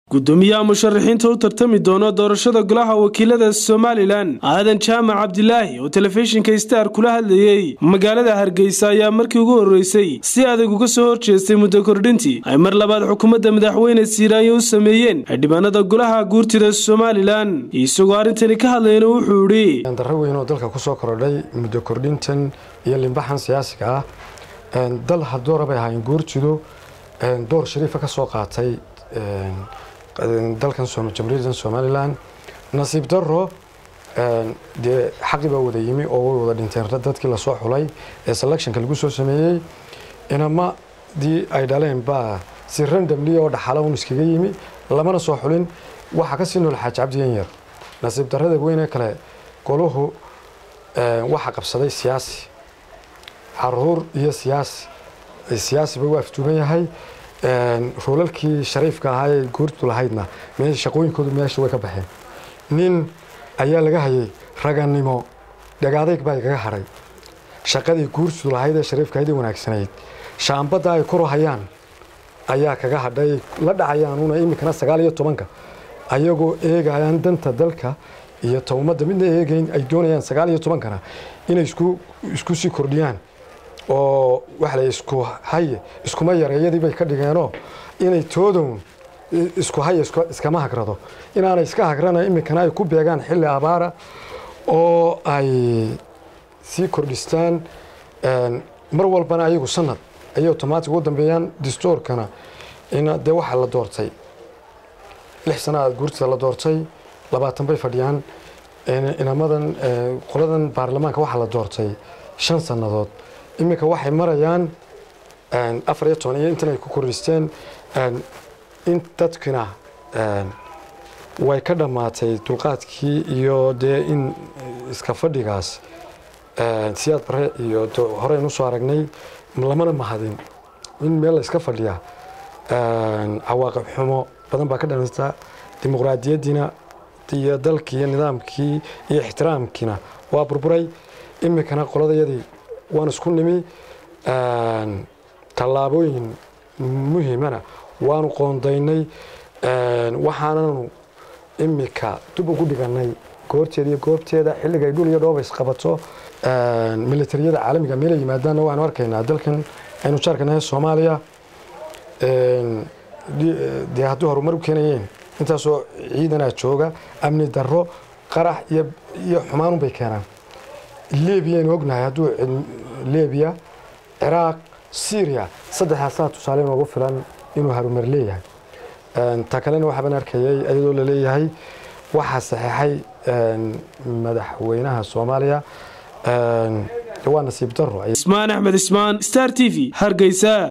gudoomiyaha musharaxiinta u tartami doona doorashada golaha wakiilada somalilan aadan jaamac cabdilaahi oo telefishinka star kula hadlayey magaalada hargeysa ayaa markii ugu horreysay si adag uga soo horjeestay muddo kordhintii ay mar labaad xukuumadda madaxweyne siiraanyo u sameeyeen xildhibaanada golaha guurtida somalilan isagoo arrintani ka hadlayna wuxuu idhi darro weyn oo dalka kusoo korodhay muddo kordhintan iyo limbaxan siyaasiga ah dal hadoora bay ahaayeen guurtidu door shariifa ka soo qaatay dalkan jamhuuriyaddan somalilan nasiib daro dee xaqi baa wada yimi oo way wada dhinteen dadkii lasoo xulay ee selectionka lagu soo sameeyey inamadii ay dhaleen baa si randomli oo dhaxala un iskaga yimi lamana soo xulin waxaa kasii nool xaaji cabdiyan yar nasiib darrada weyne kale goluhu waxaa qabsaday siyaasi caruur iyo siyaasi siyaasiba u aftuuban yahay roolalkii shariifka ahaa ee guurtu lahaydna shaqooyinkoodu meesha way ka baxeen nin ayaa laga hayay raganimo dhagaadayg baa igaga hadhay shaqadii guurtu lahayd ee shariifkahaydii wanaagsanayd shaambadda ay koro hayaan ayaa kaga hadhay la dhacayaanuuna iminkana sagaal iyo tobanka ayagoo eegayaan danta dalka iyo ta ummadda midna eegayn ay doonayaan sagaal iyo tobankana inay isku sii kordhiyaan oo waxa la isku haye iskuma yareeyadii bay ka dhigeenoo inay toodown isku haye iskama hagrado inaanay iska hagrana iminkana ay ku beegaan xilli abaara oo ay sii kordhistaan mar walbana ayagu sanad ayay automatic u dambeeyaan distoorkana dee waxaa la doortay lix sanaa guurtida la doortay labaatan bay fadhiyaan inamadan qoladan baarlamaanka waxaa la doortay shan sannadood iminka waxay marayaan afar iyo toban iyo intan ay ku kordhisteen in dadkina way ka dhammaatay dulqaadkii iyo dee in iska fadhigaas siyaad bare iyo horeyn usoo aragnay lamana mahadin in meel la iska fadhiya cawaaqib xumo badan baa ka dhamata dimuqraadiyaddiina iyo dalkii iyo nidaamkii iyo ixtiraamkiina waa burburay iminkana qoladayadii waan isku nimi tallaabooyin muhiimana waanu qoondaynay waxaananu iminka dib ugu dhiganay goorteeda iyo goobteeda xilliga ay dhul iyo dhooba isqabato militariyada caalamiga meela yimaadaanna waanu arkaynaa dalkan aynu jaarkanahay soomaaliya dee haddii horumar u keenayeen intaasoo ciidanaa jooga amni darro qarax iyo xumaanun bay keenaan libiyaaynu ognahay hadduu libiya ciraaq syriya saddexdaasaa tusaale noogu filan inuu harumar leeyahay ta kalena waxaabaan arkayay iyadoo la leeyahay waxaa saxeexay madaxweynaha soomaaliya waa nasiib daro ismaan axmed ismaan star t v hargeysa